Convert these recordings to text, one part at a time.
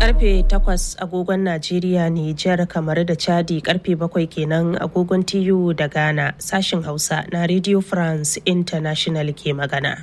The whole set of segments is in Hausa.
karfe 8 agogon Najeriya Nijar kamar da Chadi karfe 7 kenan agogon TU da Ghana sashin Hausa na Radio France International ke magana.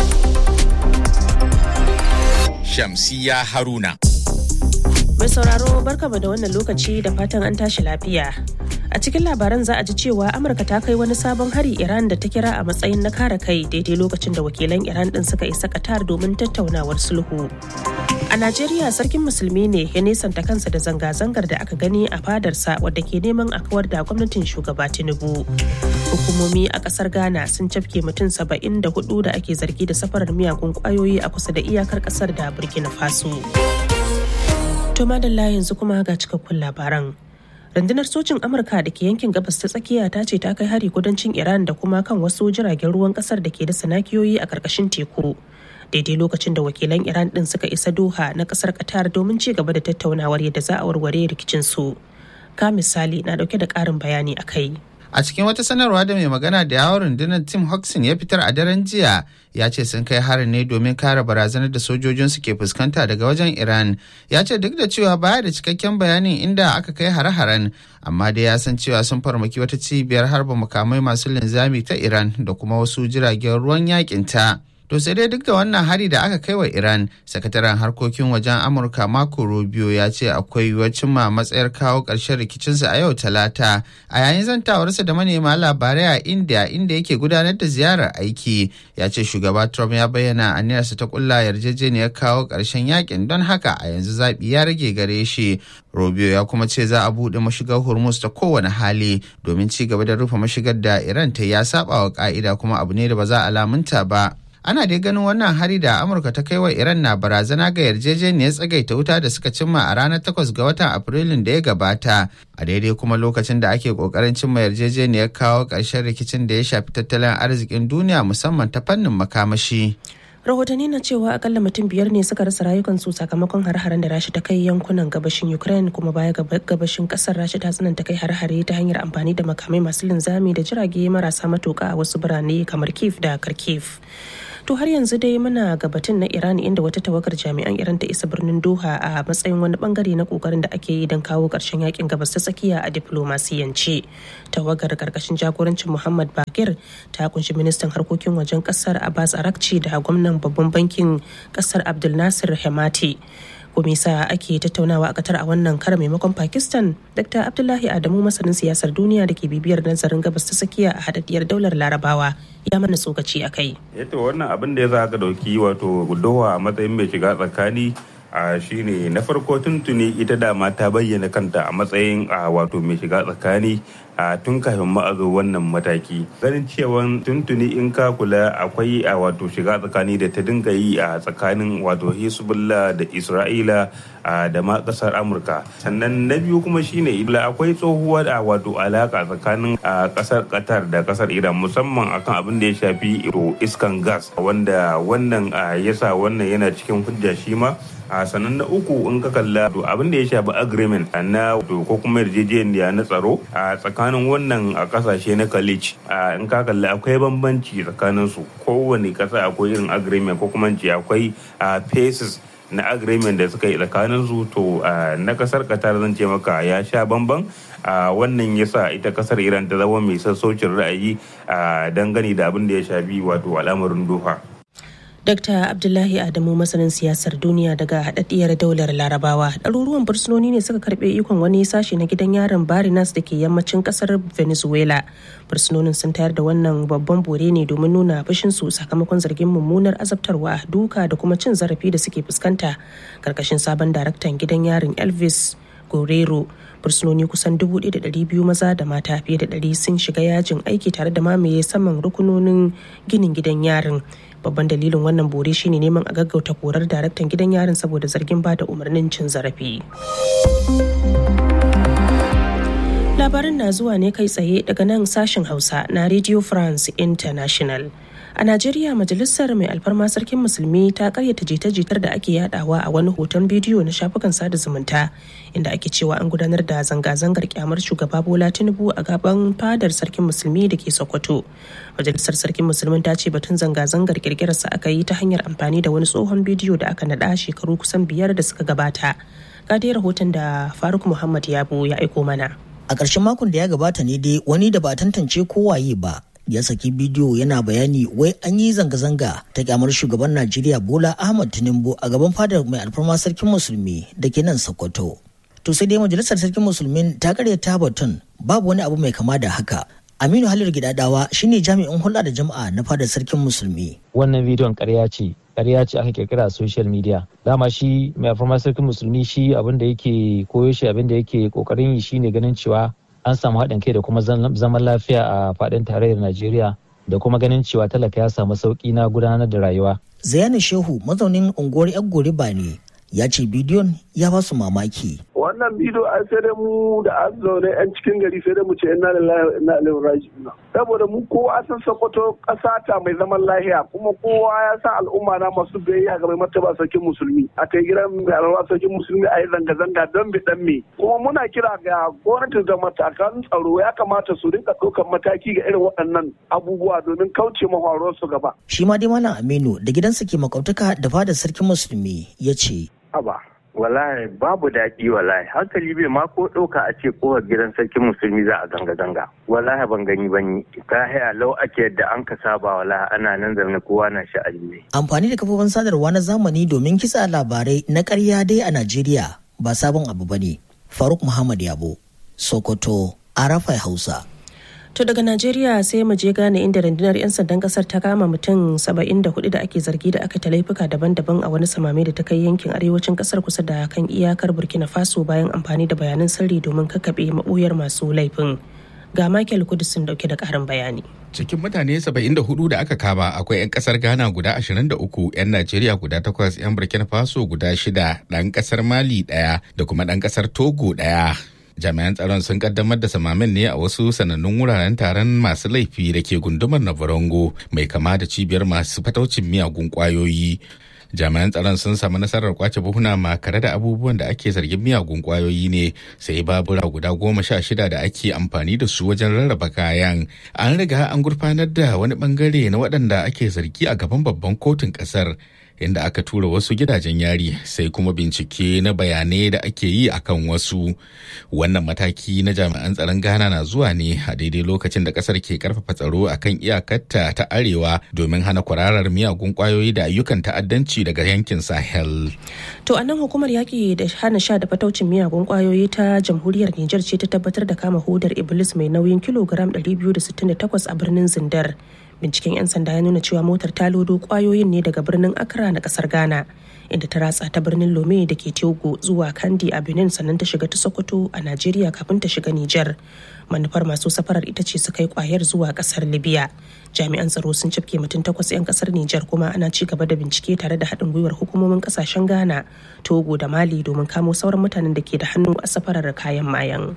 Shamsiya Haruna. Mai sauraro barkama da wannan lokaci da fatan an tashi lafiya. A cikin labaran za a ji cewa Amurka ta kai wani sabon hari Iran da ta kira a matsayin na kare kai daidai lokacin da wakilan Iran din suka isa Qatar domin tattaunawar sulhu. A Najeriya sarkin musulmi ne ya nesanta kansa da zanga-zangar da aka gani a fadarsa wadda ke neman a kawar da gwamnatin shugaba Tinubu. Hukumomi a kasar Ghana sun cafke mutum saba'in da hudu da ake zargi da safarar miyagun kwayoyi a kusa da iyakar kasar da Burkina Faso. To madalla yanzu kuma ga cikakkun labaran. rundunar sojin amurka da ke yankin gabas ta tsakiya ta ce ta kai hari kudancin iran da kuma kan wasu jiragen ruwan kasar da ke da sanakiyoyi a karkashin teku daidai lokacin da wakilan iran din suka isa doha na kasar qatar domin ci gaba da tattaunawar yadda za a warware rikicin su ka misali na dauke da karin bayani a kai A cikin wata sanarwa da mai magana da yawon rundunar Tim Hodgson ya fitar a daren jiya ya ce sun kai harin ne domin kare barazanar da sojojinsu ke fuskanta daga wajen Iran. Ya ce duk da cewa baya da cikakken bayanin inda aka kai hare-haren amma dai ya san cewa sun farmaki wata cibiyar harba makamai masu linzami ta Iran da kuma wasu jiragen ruwan yakin ta. To sai dai duk da wannan hari da aka kai wa Iran, sakataren harkokin wajen Amurka Marco Rubio ya ce akwai yiwuwar cimma matsayar kawo ƙarshen rikicinsa a yau Talata. A yayin zantawarsa da manema labarai a India inda yake gudanar da ziyarar aiki, ya ce shugaba Trump ya bayyana aniyarsa ta kulla yarjejeniyar kawo ƙarshen yakin don haka a yanzu zaɓi ya rage gare shi. Rubio ya kuma ce za a buɗe mashigar Hormuz ta kowane hali domin ci gaba da rufe mashigar da Iran ta ya saba wa ƙa'ida kuma abu ne da ba za a lamunta ba. ana dai ganin wannan hari da amurka ta kai wa iran na barazana ga yarjejeniyar tsagaita wuta da suka cimma a ranar 8 ga watan afrilun da ya gabata a daidai kuma lokacin da ake kokarin cimma yarjejeniyar kawo ƙarshen rikicin da ya shafi tattalin arzikin duniya musamman ta fannin makamashi rahotanni na cewa akalla mutum biyar ne suka rasa rayukansu sakamakon har-haren da rashi ta kai yankunan gabashin ukraine kuma baya gabashin kasar rashi ta tsananta kai har-hare ta hanyar amfani da makamai masu linzami da jirage marasa matuka a wasu birane kamar kiev da kharkiv to har yanzu dai muna gabatun na iran inda wata tawagar jami'an iran ta isa birnin doha a matsayin wani bangare na kokarin da ake yi don kawo karshen yakin gabas ta tsakiya a diplomasiyance tawagar karkashin jagorancin muhammad bakir ta kunshi ministan harkokin wajen kasar abbas arakci da gwamnan babban bankin kasar abdul nasir hemati sa ake tattaunawa a Qatar a wannan kara maimakon Pakistan, Dr. Abdullahi Adamu masanin siyasar duniya da ke bibiyar nazarin gabas ta tsakiya a hadaddiyar daular Larabawa ya mana tsokaci a kai. Yato wannan abin da ya za ka dauki wato Doha a matsayin mai shiga tsakani a shine na farko tuntuni ita dama ta bayyana kanta a matsayin a wato mai shiga tsakani a tun kafin ma a zo wannan mataki ganin cewa tuntuni in ka kula akwai a wato shiga tsakani da ta dinga yi a tsakanin wato hezbollah da isra'ila da ma kasar amurka sannan na biyu kuma shine ila akwai tsohuwa da wato alaka tsakanin kasar qatar da kasar iran musamman akan abin da ya shafi iskan gas wanda wannan yasa wannan yana cikin hujja shi ma a sannan na uku in ka kalla abin da ya shafi agreement na ko kuma yarjejeniya na tsaro a tsakanin wannan a kasashe na college in ka kalla akwai bambanci tsakanin su kowane kasa akwai irin agreement ko kuma ce akwai phases na agreement da suka yi tsakanin su to na kasar qatar zan ce maka ya sha bamban wannan yasa ita kasar iran ta zama mai sassaucin ra'ayi dangane da abin da ya shafi wato al'amarin doha Dr. Abdullahi Adamu masanin siyasar duniya daga haɗaɗɗiyar daular Larabawa. Ɗaruruwan fursunoni ne suka karɓe ikon wani sashe na gidan yaron Barinas da ke yammacin ƙasar Venezuela. Fursunonin sun tayar da wannan babban bore ne domin nuna su sakamakon zargin mummunar azabtarwa, duka da kuma cin zarafi da suke fuskanta. Karkashin sabon daraktan gidan yarin Elvis Guerrero fursunoni kusan 1,200 maza da mata fiye da 100 sun shiga yajin aiki tare da mamaye saman rukunonin ginin gidan yarin babban dalilin wannan bore shine neman a gaggauta korar daraktan gidan yarin saboda zargin ba da umarnin cin zarafi labarin na zuwa ne kai tsaye daga nan sashen hausa na radio france international A Najeriya majalisar mai alfarma sarkin musulmi ta karyata jita-jitar da ake yadawa a wani hoton bidiyo na shafukan sada zumunta inda ake cewa an gudanar da zanga-zangar kyamar shugaba Bola Tinubu a gaban fadar sarkin musulmi da ke Sokoto. Majalisar sarkin musulmin ta ce batun zanga-zangar kirkirarsa aka yi ta hanyar amfani da wani tsohon bidiyo da aka naɗa shekaru kusan biyar da suka gabata. Ga dai rahoton da Faruk Muhammad Yabo ya aiko mana. A ƙarshen makon da ya gabata ne dai wani da ba tantance kowaye ba ya saki bidiyo yana bayani wai an yi zanga-zanga ta kyamar shugaban Najeriya Bola Ahmad Tinubu a gaban fadar mai alfarma sarkin musulmi da ke nan Sokoto. To sai dai majalisar sarkin musulmin ta karyata batun babu wani abu mai kama da haka. Aminu Halil Gidadawa shine jami'in hulɗa da jama'a na fadar sarkin musulmi. Wannan bidiyon ƙarya ce, ƙarya ce aka kirkira a social media. Dama shi mai alfarma sarkin musulmi shi abin da yake koyo shi abin da yake kokarin yi shine ganin cewa an samu haɗin kai da kuma zaman lafiya a faɗin tarayyar Najeriya da kuma ganin cewa talaka ya samu sauƙi na gudanar da rayuwa. Zayani Shehu mazaunin unguwar Yaggoriba ne ya ce bidiyon ya ba su mamaki. Wannan bidiyo an sai dai mu da an zaune 'yan cikin gari sai dai mu ce inna lillahi wa inna ilaihi raji'un. Saboda mu kowa san Sokoto ƙasa ta mai zaman lahiya kuma kowa ya san al'umma na masu biyayya ga mai martaba sarkin musulmi. A kai gidan mai alwa sarkin musulmi a yi zanga-zanga don bi dan me. Kuma muna kira ga gwamnati da matakan tsaro ya kamata su rinka ɗaukar mataki ga irin waɗannan abubuwa domin kauce mafaruwar su gaba. Shi ma dai Malam Aminu da gidansa ke makautaka da fadar sarkin musulmi ya ce. Aba, wallahi babu daɗi wallahi hankali bai ma ko ɗauka a ce kowar gidan sarkin musulmi za a zanga-zanga wallahi ban gani ban yi ka haya lau ake yadda an ka saba wallahi ana nan zaune kowa na sha'ani ne. Amfani da kafofin sadarwa na zamani domin kitsa labarai na ƙarya dai a Najeriya ba sabon abu ba ne. Faruk Muhammad Yabo, Sokoto, Arafai Hausa. To daga Najeriya sai mu je gane inda rundunar 'yan sandan kasar ta kama mutum 74 da ake zargi da aka ta laifuka daban-daban a wani samame da ta kai yankin arewacin kasar kusa da kan iyakar Burkina Faso bayan amfani da bayanan sirri domin kakkaɓe maɓoyar masu laifin. Ga Michael Kudusin dauke da ƙarin bayani. Cikin mutane 74 da aka kama akwai 'yan kasar Ghana guda 23, 'yan Najeriya guda 8, 'yan Burkina Faso guda 6, ɗan kasar Mali ɗaya da kuma ɗan kasar Togo ɗaya. jami'an tsaron sun kaddamar da samamin ne a wasu sanannun wuraren taron masu laifi da ke gundumar navarongo mai kama da cibiyar masu fataucin miyagun kwayoyi jami'an tsaron sun samu nasarar kwace buhuna makare da abubuwan da ake zargin miyagun kwayoyi ne sai babura guda goma sha shida da ake amfani da su wajen rarraba kayan an riga an gurfanar da wani bangare na waɗanda ake zargi a gaban babban kotun ƙasar inda aka tura wasu gidajen yari sai kuma bincike na bayanai da ake yi akan wasu wannan mataki na jami'an tsaron ghana na zuwa ne a daidai lokacin da kasar ke karfafa tsaro akan iyakarta ta arewa domin hana kwararar miyagun kwayoyi da ayyukan ta'addanci daga yankin sahel To a nan hukumar yaƙi da hana sha da fataucin miyagun kwayoyi ta jamhuriyar Nijar ce ta tabbatar da kama hodar Iblis mai nauyin kilogram 268 a birnin Zindar. binciken 'yan sanda ya nuna cewa motar ta lodo kwayoyin ne daga birnin accra na kasar ghana inda ta ratsa ta birnin lome da ke togo zuwa kandi a benin sannan ta shiga ta sokoto a najeriya kafin ta shiga niger manufar masu safarar ita ce su kai kwayar zuwa kasar libya jami'an tsaro sun cafke mutum takwas 'yan kasar niger kuma ana ci gaba da bincike tare da haɗin gwiwar hukumomin kasashen ghana togo da mali domin kamo sauran mutanen da ke da hannu a safarar kayan mayan.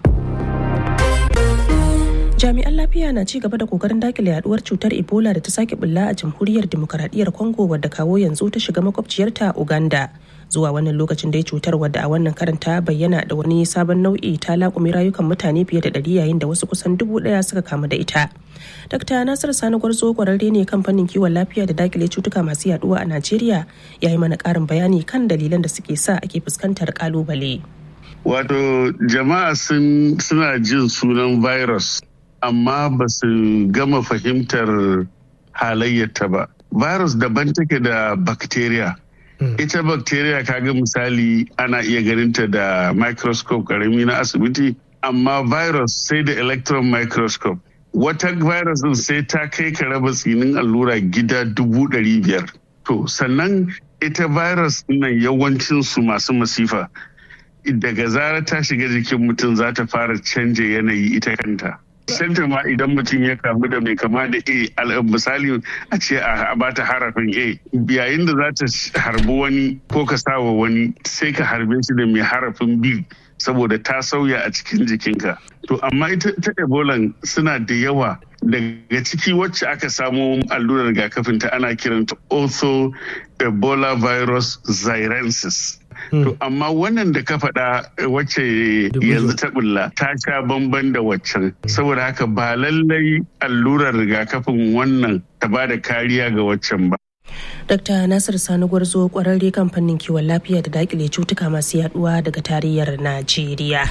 jami'an lafiya na ci gaba da kokarin dakile yaduwar cutar ebola da ta sake bulla a jamhuriyar demokaradiyyar congo wadda kawo yanzu ta shiga makwabciyarta uganda zuwa wannan lokacin dai cutar wadda a wannan karin ta bayyana da wani sabon nau'i ta laƙumi rayukan mutane fiye da ɗari yayin da wasu kusan dubu ɗaya suka kamu da ita Dr. Nasir Sani Gwarzo kwararre ne kamfanin kiwon lafiya da dakile cutuka masu yaduwa a Najeriya ya yi mana ƙarin bayani kan dalilan da suke sa ake fuskantar ƙalubale. Wato jama'a suna jin sunan virus amma ba su gama fahimtar halayyarta ba. Virus daban take da bacteria. Ita bacteria kaga misali ana iya ganinta da microscope karami na asibiti, amma virus sai da electron microscope. Wata virus din sai ta kai ka raba tsinin allura gida dubu ɗari biyar. To, sannan ita virus nan yawancinsu masu masifa. Daga zarar ta shiga jikin mutum za ta fara canja yanayi ita kanta. Santa ma idan mutum ya kamu da mai kama da A misali a ce a bata harafin A yayin da za ta harbi wani ko ka sawa wani sai ka harbe shi da mai harafin B saboda ta sauya a cikin jikinka. To amma ita ta Ebola suna da yawa daga ciki wacce aka samo allurar rigakafin ta ana kiranta ortho ebola virus xirensis To amma wannan da ka faɗa wacce yanzu ta bulla ta sha bamban da waccan saboda haka ba lallai allurar rigakafin wannan ta ba da kariya ga waccan ba. Dr. Nasir Sani Gwarzo kwararre kan fannin kiwon lafiya da dakile cutuka masu yaduwa daga tarayyar Najeriya.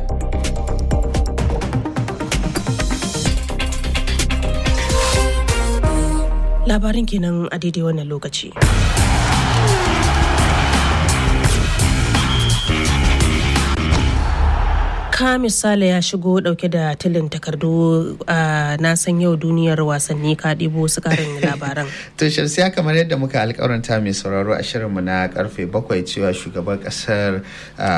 Labarin kenan a daidai wannan lokaci. ka misali ya shigo dauke da tilin takardu a na san yau duniyar wasanni ka ɗibo su karin labaran. to shamsiya kamar yadda muka alkawaranta mai sauraro a shirinmu na karfe bakwai cewa shugaban kasar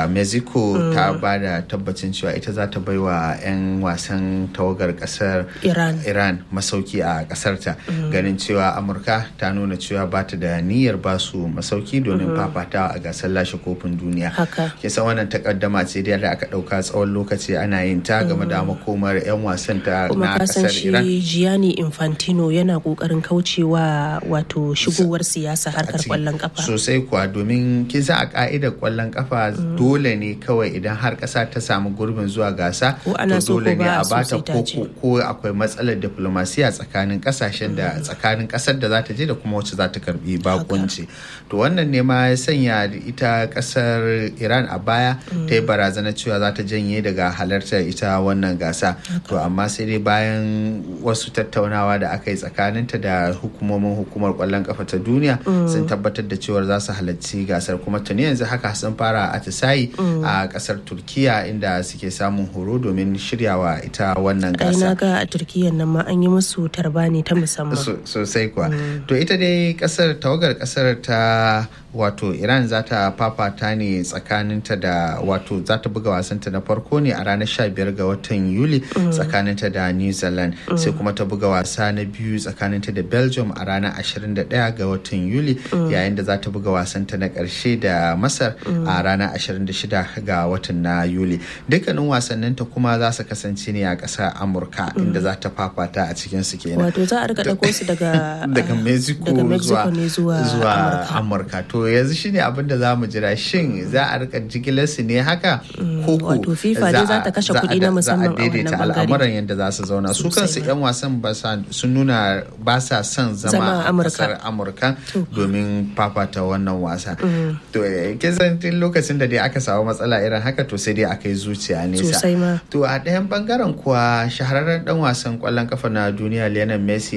mexico ta ba da tabbacin cewa ita za ta baiwa 'yan wasan tawagar kasar iran iran masauki a kasarta ganin cewa amurka ta nuna cewa ba ta da niyyar ba su masauki domin fafatawa a gasar lashe kofin duniya haka kisa wannan takaddama ce da aka dauka tsawon tsawon lokaci ana yin ta game da makomar 'yan wasan ta na kasar Iran. shi Gianni Infantino yana kokarin kaucewa wato shigowar siyasa harkar kwallon kafa. Sosai kuwa domin kisa a ka'idar kwallon kafa dole ne kawai idan har kasa ta samu gurbin zuwa gasa ko ana so dole ko ne ba a so bata sai ta ko je. ko akwai matsalar diplomasiya tsakanin kasashen da tsakanin kasar da za ta je da kuma wacce za ta karbi bakunci. To wannan ne ma ya sanya ita kasar Iran a baya ta yi barazana cewa za ta janye daga halartar ita wannan gasa to amma sai dai bayan wasu tattaunawa da aka yi tsakaninta da hukumomin hukumar kwallon kafa ta duniya sun tabbatar da cewar za su halarci gasar kuma tuni yanzu haka sun fara atisayi a kasar turkiya inda suke samun horo domin shiryawa ita wannan Ai gasa na ga a Turkiyyar nan ma an yi musu tarbani ta musamman. So- sosai kuwa to ita dai kasar tawagar kasar ta wato iran za ta fafata ne tsakaninta da wato za ta buga wasanta na farko ne a ranar 15 ga watan yuli tsakaninta da new zealand sai kuma ta buga wasa na biyu tsakaninta da belgium a ranar 21 ga watan yuli yayin da za ta buga wasanta na karshe da masar a ranar 26 ga watan na yuli dukkanin wasanninta kuma za su kasance ne a ƙasar amurka inda za ta fafata a cikin su kenan Wato za a rika ɗauko su daga daga ah, mexico, daga Mexico ne zuwa, zuwa zuwa Amurka. amurka to yanzu shine abin da za mu jira shin za a rika jigilar su ne haka ko ko wato FIFA dai za ta kashe kuɗi na musamman a wannan daidaita bangare. al'amuran yadda za su zauna su Sosai kansu ma. yan wasan ba sa- sun nuna ba sa son Zama zama a a Amurka. kasar amurka domin fafata wannan wasa to eh, kin san tun lokacin da dai aka samu matsala irin haka to sai dai aka yi zuciya nesa Sosai ma. to a ɗayan bangaren kuwa shahararren dan wasan kwallon kafa na duniya Lionel Messi